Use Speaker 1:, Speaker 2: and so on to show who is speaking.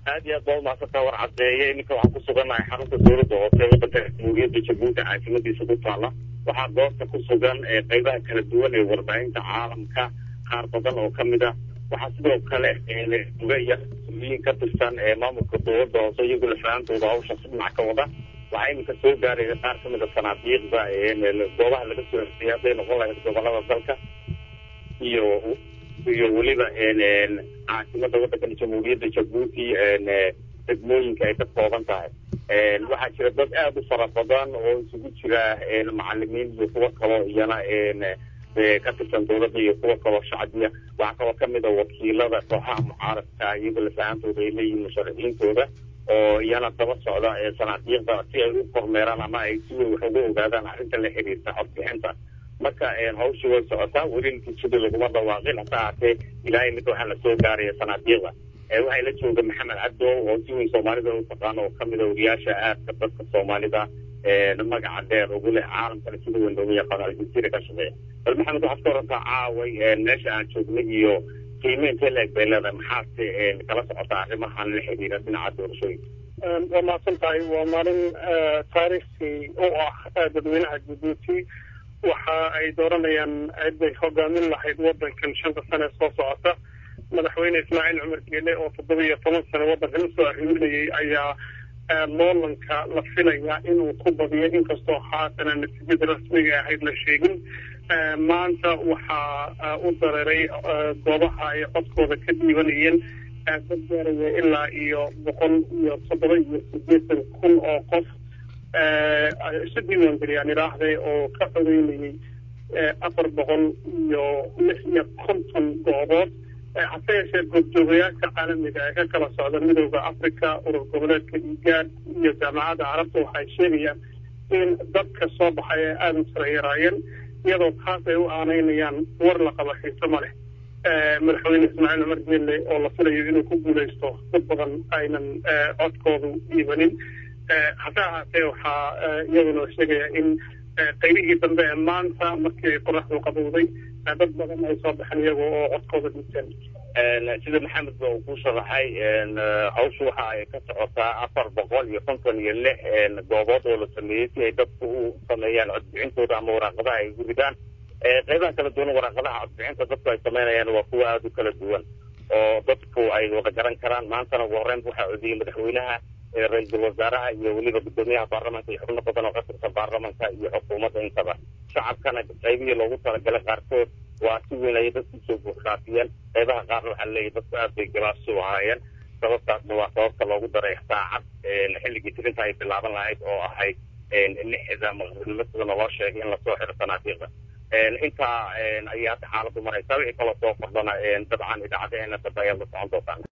Speaker 1: aad iyo aad baa umahadsantaa war caddeeye iminka waxaan ku sugannahay xarunta dowladda hoose waddanka jamhuuriyadda jabuuti caasimadiisa ku taala waxaa goobta ku sugan qeybaha kala duwan ee warbaahinta caalamka qaar badan oo ka mid ah waxaa sidoo kale ugaya mas-uuliyiin ka tirsan maamulka dowladda hoose iyagoo lafahaantooda hawsha si dhinac ka wada waxaa iminka soo gaaraya qaar ka mid a sanaabiiqda goobaha laga soo hesiyay hadday noqon lahayd gobolada dalka iyo iyo weliba caasimada waddankan jamhuuriyadda jabuuti degmooyinka ay ka kooban tahay waxaa jira dad aada u fara badan oo isugu jira macalimiin iyo kuwo kaloo iyana ka tirsan dowladda iyo kuwo kaloo shacbiya waxaa kaloo kamid a wakiilada kooxaha mucaaradka iyagoo lafahaantooda ay leeyihiin musharaxiintooda oo iyana daba socda sanaabiiqda si ay u kormeeraan ama ay si weyn wax uga ogaadaan arrinta la xiriirta codbixinta marka hawshii way socotaa weli natiijadii laguma dhawaaqin hase ahaatee ilaahay mid waxaa lasoo gaaraya sanaabiiqda waxaa la jooga maxamed cabdo oo si weyn soomaalida u taqaano oo kamid a wariyaasha aadka dadka soomaalida magaca dheer ugu leh caalamkana sida weyn loogu yaqaano aljaziira ka shaqeeya bal maxamed waxaad ka warantaa caaway meesha aan joognay iyo qiimeynta la eg bay leedahay maxaase kala socotaa arrimahan la xiriira dhinaca doorashooyinka
Speaker 2: waa mahadsan tahay waa maalin taariikhii u ah dadweynaha jabuuti waxa ay dooranayaan ciday hogaamin lahayd wadankan shanta sane ee soo socota madaxweyne ismaaciil cumar geele oo toddoba iyo toban sane waddankan usoo arriminayay ayaa loolanka la filaya inuu ku badiyo inkastoo haatana natiijada rasmiga ahayd la sheegin maanta waxaa u dareeray goobaha ay codkooda ka dhiibanayeen dad gaaraya ilaa iyo boqol iyo toddoba iyo sideetan kun oo qof isu diiwaangeliyaan idhaahday oo ka codeynayay afar boqol iyo lix iyo konton goobood hase yeeshee goobjoogayaasha caalamiga ee ka kala socda midooda africa urur goboleedka igaad iyo jaamacadda carabta waxay sheegayaan in dadka soo baxay ay aada u sarayaraayeen iyadoo taas ay u aaneynayaan war la qaba xiise ma leh madaxweyne ismaaciil cumar geelle oo la filayo inuu ku guuleysto dad badan aynan codkoodu dhiibanin hase ahaatee waxaa iyaduna sheegaya in qaybihii dambe ee maanta markii ay qoraxdu qabowday dad badan ay soo baxeen iyaga oo codkooda dhiibteen
Speaker 1: sida maxamed ba uu ku sharaxay hawshu waxa ay ka socotaa afar boqol iyo konton iyo lix goobood oo la sameeyey si ay dadku u sameeyaan codbixintooda ama waraaqadaha ay ugu ridaan qeybaha kala duwan waraaqadaha codbixinta dadku ay sameynayaan waa kuwa aada u kala duwan oo dadku ay wada garan karaan maantana ugu horreyn waxaa codiyey madaxweynaha ra-iisul wasaaraha iyo weliba guddoomiyaha baarlamanka iyo xubno badan oo ka tirsan baarlamanka iyo xukuumadda intaba shacabkana qaybihii loogu talagalay qaarkood waa si weyn ayay dadku usoo buuxdhaafiyeen qeybaha qaarna waxaa leeyahy dadku aad bay gabaabsi u ahaayeen sababtaasna waa sababta loogu daray saacad xilligii tirinta ay bilaaban lahayd oo ahayd lixda maqribnimo sida naloo sheegay in lasoo xiro sanaabiiqda intaa ayay hadda xaaladdu maraysaa wixii kaloo soo kordhana dabcan idaacadaheena dambe ayaad la socon doontaan